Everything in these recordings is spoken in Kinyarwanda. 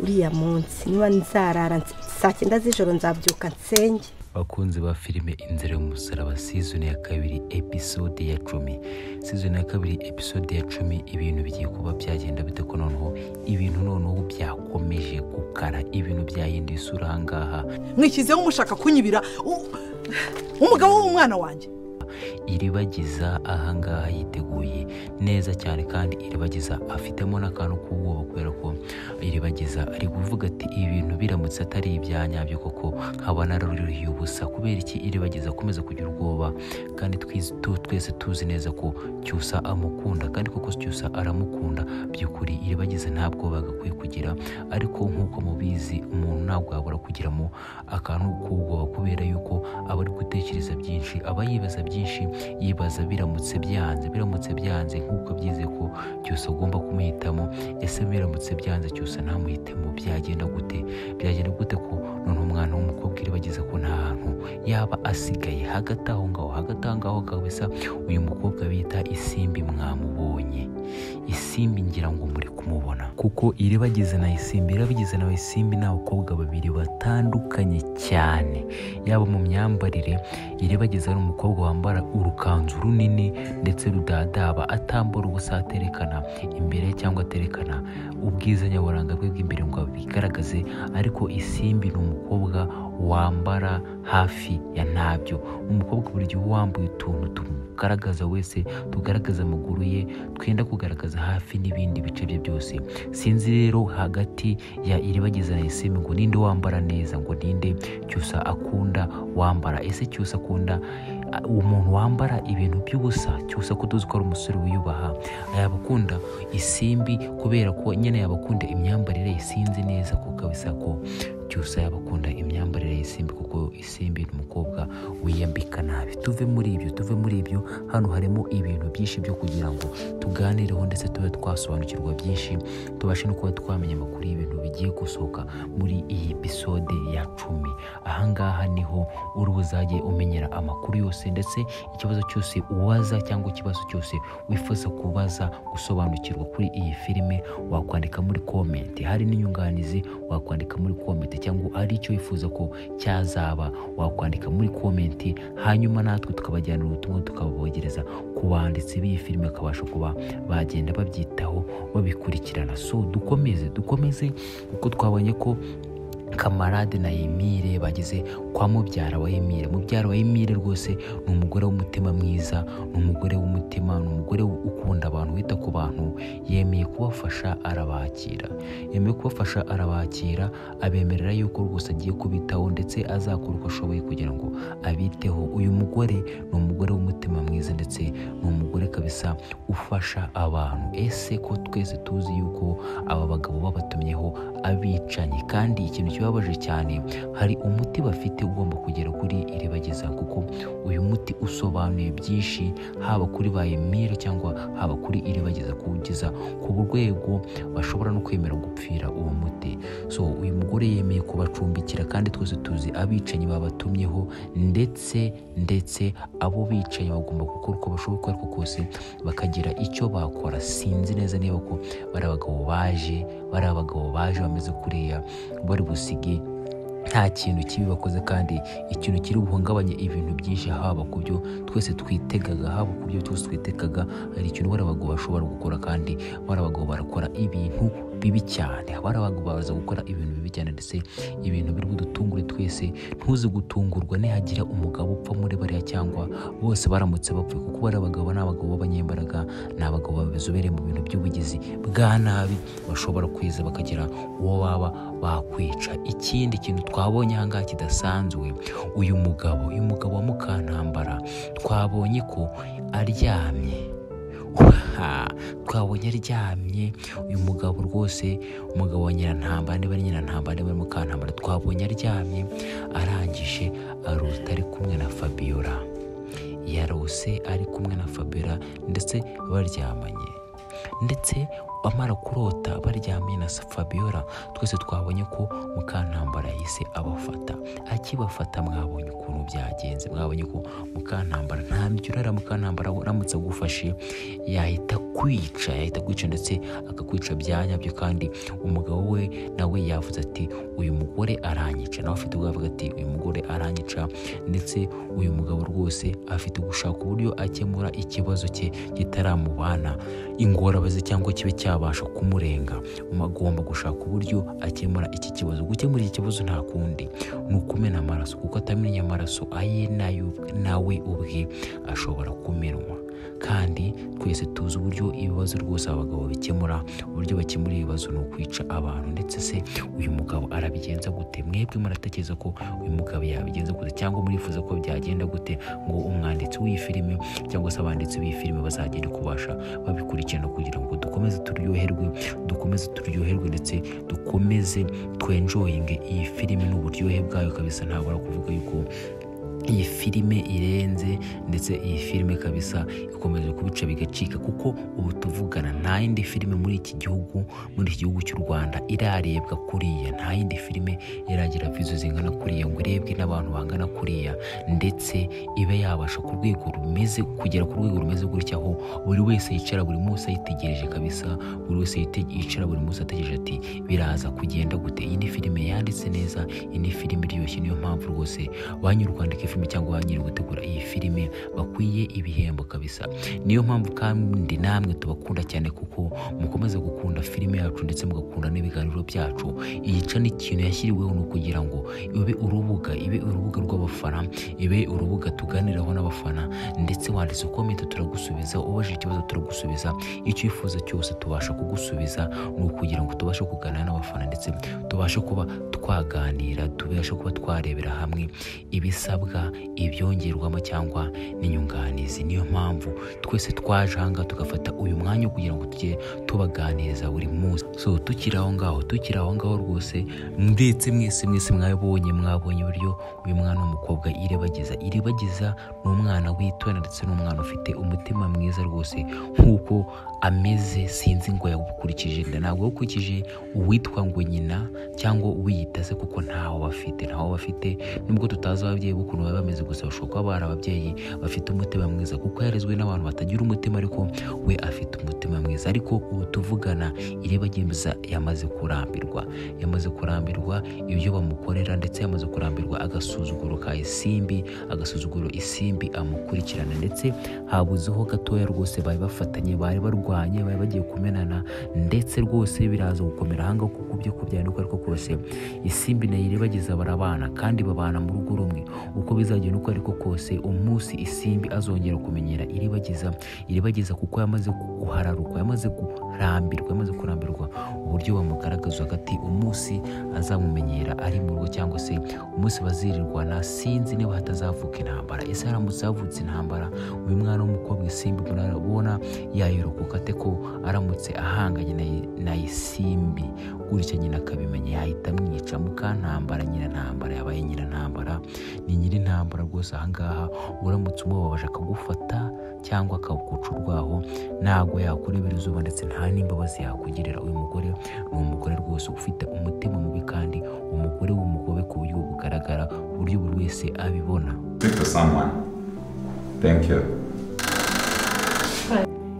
uriya munsi niba nzarara saa cyenda z'ijoro nzabyuka nsenge bakunzi ba filime inzira y'umusaraba sizoni ya kabiri episode ya cumi sizoni ya kabiri episode ya cumi ibintu bigiye kuba byagenda bite ko noneho ibintu noneho byakomeje gukara ibintu byahinduye isura aha ngaha mwishyizeho umushaka kunyibira u- umugabo w'umwana wanjye iribagiza aha ngaha yiteguye neza cyane kandi iribagiza afitemo n'akantu k'ubwoba kubera ko iribagiza ari kuvuga ati ibintu biramutse atari ibyanyabyo koko nkaba naruriruhiye ubusa kubera iki iribagiza akomeza kugira ubwoba kandi twiz- tu- twese tuzi neza ko cyusa amukunda kandi koko cyusa aramukunda by'ukuri iribagiza nta bwoba agakwiye kugira ariko nk'uko mubizi umuntu ntabwo yabura kugiramo akantu k'ubwoba kubera yuko aba ari gutekereza byinshi aba yibaza byinshi yibaza biramutse byanze biramutse byanze nk'uko abyize ko cyose agomba kumuhitamo ese biramutse byanze cyose ntamuhitemo byagenda gute byagenda gute ko none umwana w'umukobwa iribagiza ko nta hantu yaba asigaye hagati aho ngaho hagati aho ngaho kabisa uyu mukobwa bita isimbi mwamubonye isimbi ngira ngo muri kumubona kuko iribagiza na isimbi irabagiza na isimbi ni abakobwa babiri batandukanye cyane yaba mu myambarire iribagiza ari umukobwa wambara urukanzu runini ndetse rudadaba atambara ubusa aterekana imbere cyangwa aterekana ubwiza nyaburanga bwe bw'imbere ngo bigaragaze ariko isimbi ni umukobwa wambara hafi ya ntabyo umukobwa buri gihe uba wambaye utuntu tumugaragaza wese tugaragaza amaguru ye twenda kugaragaza hafi n'ibindi bice bye byose sinzi rero hagati ya iribagiza na isimbi ngo ninde wambara neza ngo ninde cyusa akunda wambara ese cyusa akunda a- umuntu wambara ibintu by'ubusa cyusa ko tuzi ko ari umusore wiyubaha yaba akunda isimbi kubera ko nyine yaba akunda imyambarire ye, sinzi neza ko kabisa ko cyusa yaba akunda imyambarire y'isimbi kuko isimbi ni umukobwa wiyambika nabi tuve muri ibyo tuve muri ibyo hano harimo ibintu byinshi byo kugira ngo tuganireho ndetse tube twasobanukirwa byinshi tubashe no kuba twamenya amakuru y'ibintu bigiye gusohoka muri iyi episode ya cumi ahangaha niho uri buzajye umenyera amakuru yose ndetse ikibazo cyose ubaza cyangwa ikibazo cyose wifuza kubaza gusobanukirwa kuri iyi filime wakwandika muri komenti hari n'inyunganizi wakwandika muri komenti cyangwa hari icyo wifuza ko cyazaba wakwandika muri komenti hanyuma natwe tukabajyanira ubutumwa tukabubogereza ku banditsi b'iyi filime bakabasha kuba bagenda babyitaho babikurikirana so dukomeze dukomeze kuko twabonye ko kamarade na emile bageze kwa mubyara wa emile mubyara wa emile rwose ni umugore w'umutima mwiza ni umugore w'umutima ni umugore ukunda abantu wita ku bantu yemeye kubafasha arabakira yemeye kubafasha arabakira abemerera yuko rwose agiye kubitaho ndetse azakora uko ashoboye kugira ngo abiteho uyu mugore ni umugore w'umutima mwiza ndetse ni umugore kabisa ufasha abantu ese ko twese tuzi yuko aba bagabo babatumyeho abicanyi kandi ikintu kibabaje cyane hari umuti bafite ugomba kugera kuri iribageza kuko uyu muti usobanuye byinshi haba kuri ba emile cyangwa haba kuri iribageza kuwugeza ku rwego bashobora no kwemera gupfira uwo muti so uyu mugore yemeye kubacumbikira kandi twese tuzi abicanyi babatumyeho ndetse ndetse abo bicanyi bagomba gukora uko bashoboka uko ariko kose bakagira icyo bakora sinzi neza niba ko bari abagabo baje bari abagabo baje bameze kuriya bari busige nta kintu kibi bakoze kandi ikintu kiri buhungabanye ibintu byinshi haba ku byo twese twitegaga haba ku byo twese twitegaga hari ikintu bari abagabo bashobora gukora kandi bari abagabo barakora ibintu bibi cyane bari abagabo baza gukora ibintu bibi cyane ndetse ibintu biri budutungure twese ntuzi gutungurwa nihagira umugabo upfa muri bariya cyangwa bose baramutse bapfuye kuko bari abagabo ni abagabo b'abanyembaraga ni abagabo babizobereye mu bintu by'ubugizi bwa nabi bashobora kwiza bakagira uwo baba bakwica ikindi kintu twabonye ahangaha kidasanzwe uyu mugabo uyu mugabo wa mukantambara twabonye ko aryamye Waha! twabonye aryamye uyu mugabo rwose umugabo wa nyirantambara niba ari nyirantambara niba ari mukantambara twabonye aryamye arangije aruta ari kumwe na fabiora yarose ari kumwe na fabiora ndetse baryamanye ndetse amara kurota baryamye na fabiora twese twabonye ko mukantambara yahise abafata akibafata mwabonye ukuntu byagenze mwabonye ko mukantambara nta mbyurara mukantambara uramutse agufashe yahita kwica yahita kwica ndetse akakwica bya nyabyo kandi umugabo we nawe we yavuze ati uyu mugore aranyica nawe afite ubwo yavuga ati uyu mugore aranyica ndetse uyu mugabo rwose afite gushaka uburyo akemura ikibazo cye kitaramubana ingorabazi cyangwa kibe cyabasha kumurenga agomba gushaka uburyo akemura iki kibazo gukemura iki kibazo nta kundi ni ukumena amaraso kuko atamenye amaraso aye n'ayo- nawe ubwe ashobora kumenwa kandi twese tuzi uburyo ibibazo rwose abagabo bikemura uburyo bakemura ibibazo ni ukwica abantu ndetse se uyu mugabo arabigenza gute mwebwe muratekereza ko uyu mugabo yabigenza gute cyangwa murifuza ko byagenda gute ngo umwanditsi w'iyi filime cyangwa se abanditsi b'iyi filime bazagende kubasha babikurikirana kugira ngo dukomeze turyoherwe dukomeze turyoherwe ndetse dukomeze twenjoyinge iyi filime n'uburyohe bwayo kabisa ntabura kuvuga yuko iyi filime irenze ndetse iyi filime kabisa ikomeje kubica bigacika kuko ubu tuvugana nta yindi filime muri iki gihugu muri iki gihugu cy'u rwanda irarebwa kuriya nta yindi filime iragira vizo zingana kuriya ngo irebwe n'abantu bangana kuriya ndetse ibe yabasha ku rwego rumeze kugera ku rwego rumeze gutya aho buri wese yicara buri munsi ayitegereje kabisa buri wese yite- yicara buri munsi ategereje ati biraza kugenda gute iyi ni filime yanditse neza iyi ni filime iryoshye niyo mpamvu rwose ba nyiri kwandika filime cyangwa ba nyiri gutegura iyi filime bakwiye ibihembo kabisa niyo mpamvu kandi namwe tubakunda cyane kuko mukomeza gukunda filime yacu ndetse mugakunda n'ibiganiro byacu iyi ca ni ikintu yashyiriweho ni ukugira ngo ibe urubuga ibe urubuga rw'abafana ibe urubuga tuganiraho n'abafana ndetse wanditse komenti turagusubiza ubajije ikibazo turagusubiza icyo wifuza cyose tubasha kugusubiza ni ukugira ngo tubashe kuganira n'abafana ndetse tubashe kuba twaganira tubashe kuba twarebera hamwe ibisabwa ibyongerwamo cyangwa n'inyunganizi niyo mpamvu twese twaje ahangaha tugafata uyu mwanya wo kugira ngo tujye tubaganiriza buri munsi so tukiri aho ngaho tukiri aho ngaho rwose ndetse mwese mwese mwabonye mwabonye uburyo uyu mwana w'umukobwa iribagiza iribagiza ni umwana witonda ndetse n'umwana ufite umutima mwiza rwose nk'uko ameze sinzi ngo yawukurikije nda ntabwo yawukurikije uwitwa ngo nyina cyangwa uwiyita se kuko ntaho bafite ntaho bafite nubwo tutazi ababyeyi b'ukuntu baba bameze gusa bashobora kuba bari ababyeyi bafite umutima mwiza kuko yarezwe n'abantu batagira umutima ariko we afite umutima mwiza ariko ubu tuvugana iribagiza yamaze kurambirwa yamaze kurambirwa ibyo bamukorera ndetse yamaze kurambirwa agasuzuguro ka isimbi agasuzuguro isimbi amukurikirana ndetse habuzeho gatoya rwose bari bafatanye bari barwanye bari bagiye kumenana ndetse rwose biraza gukomera ahangaha kuko ibyo kubyandika ariko kose isimbi na iribagiza barabana kandi babana mu rugo rumwe uko bizagenda uko ariko kose umunsi isimbi azongera kumenyera iribagiza iribagiza kuko yamaze guhararukwa yamaze kurambirwa yamaze kurambirwa uburyo bamugaragaza hagati umunsi azamumenyera ari mu rugo cyangwa se umunsi bazirirwana sinzi niba hatazavuka intambara ese haramutse havutse intambara uyu mwana w'umukobwa isimbi murabona yayirokoka ate ko aramutse ahanganye na- na isimbi gutya nyina akabimenya yahita amwica mukantambara nyina ntambara yabaye nyina ntambara ni nyiri ntambara rwose ahangaha uramutse umubabaje akagufata cyangwa akaguca urwaho ntabwo yakurebera izuba ndetse nta n'imbabazi yakugirira uyu mugore ni umugore rwose ufite umutima mubi kandi umugore w'umugobe ku buryo bugaragara ku buryo buri wese abibona Speak to someone. Thank you.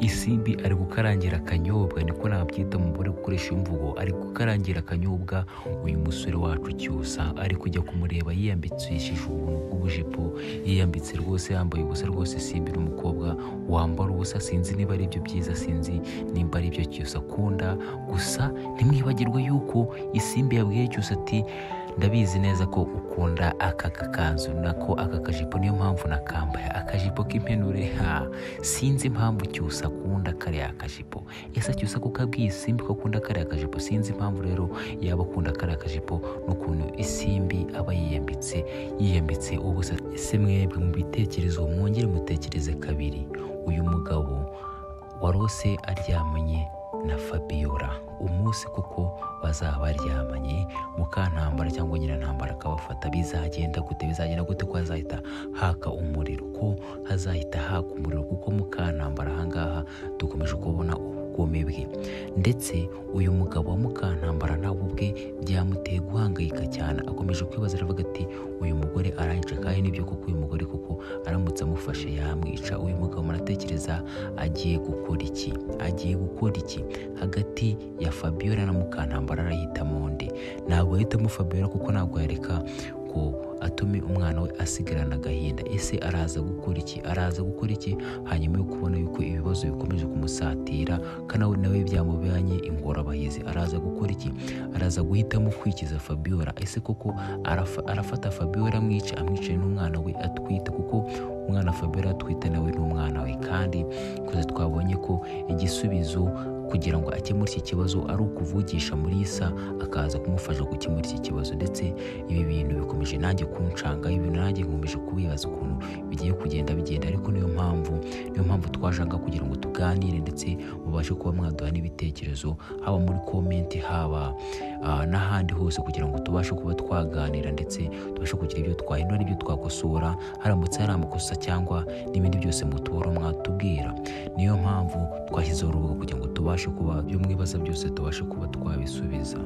isimbi ari gukarangira akanyobwa niko nabyita umugore gukoresha imvugo ari gukarangira akanyobwa uyu musore wacu cyusa ari kujya kumureba yiyambikishije ubuntu bw'ubujipo yiyambitse rwose yambaye ubusa rwose isimbi n'umukobwa wambara ubusa sinzi niba ari ibyo byiza sinzi nimba ari ibyo cyusa akunda gusa ntimwibagirwe yuko isimbi yabwiye cyusa ati ndabizi neza ko ukunda aka kakanzu nako aka kajipo niyo mpamvu nakambaye akajipo k'impenure ha sinzi impamvu cyusa akunda kariya kajipo ese cyusa kuko abwiye isimbi ko akunda kariya kajipo sinzi impamvu rero yaba akunda kariya kajipo n'ukuntu isimbi aba yiyambitse yiyambitse ubusa ese mwebwe mu bitekerezo mwongere mutekereze kabiri uyu mugabo warose aryamanye na Fabiola umunsi kuko bazaba baryamanye mukantambara cyangwa nyirantambara akabafata bizagenda gute bizagenda gute ko hazahita haka umuriro ko hazahita haka umuriro kuko mukantambara ahangaha dukomeje kubona ubugome bwe ndetse uyu mugabo wa mukantambara nawe ubwe byamuteye guhangayika cyane akomeje kwibaza aravuga ati uyu mugore arayica kandi nibyo koko uyu mugore kuko aramutse amufashe yamwica uyu mugabo muratekereza iribagiza agiye gukora iki agiye gukora iki hagati ya fabiola na mukantambara arahitamo nde ntabwo ahitamo fabiola kuko ntabwo yareka ngo atume umwana we asigarana agahinda ese araza gukora iki araza gukora iki hanyuma yo kubona yuko ibibazo bikomeje kumusatira kandi nawe nawe byamubanye ingorabahizi araza gukora iki araza guhitamo kwikiza fabiola ese koko arafa- arafata fabiola amwica amwicaye n'umwana we atwite kuko umwana fabiola atwite nawe n'umwana we kandi twese twabonye ko igisubizo kugira ngo akemure iki kibazo ari ukuvugisha muri isa akaza kumufasha gukemura iki kibazo ndetse ibi bintu bikomeje nanjye kunshangaho ibintu nanjye nkomeje kubibaza ukuntu bigiye kugenda bigenda ariko niyo mpamvu niyo mpamvu twashaka kugira ngo tuganire ndetse mubashe kuba mwaduha n'ibitekerezo haba muri komenti haba ah, n'ahandi hose kugira ngo tubashe kuba twaganira ndetse tubashe kugira ibyo twahindura n'ibyo twakosora haramutse hari amakosa cyangwa n'ibindi byose mutubora mwatubwira niyo mpamvu twashyizeho urubuga kugira ngo tubashe kuba ibyo mwibaza byose tubashe kuba twabisubiza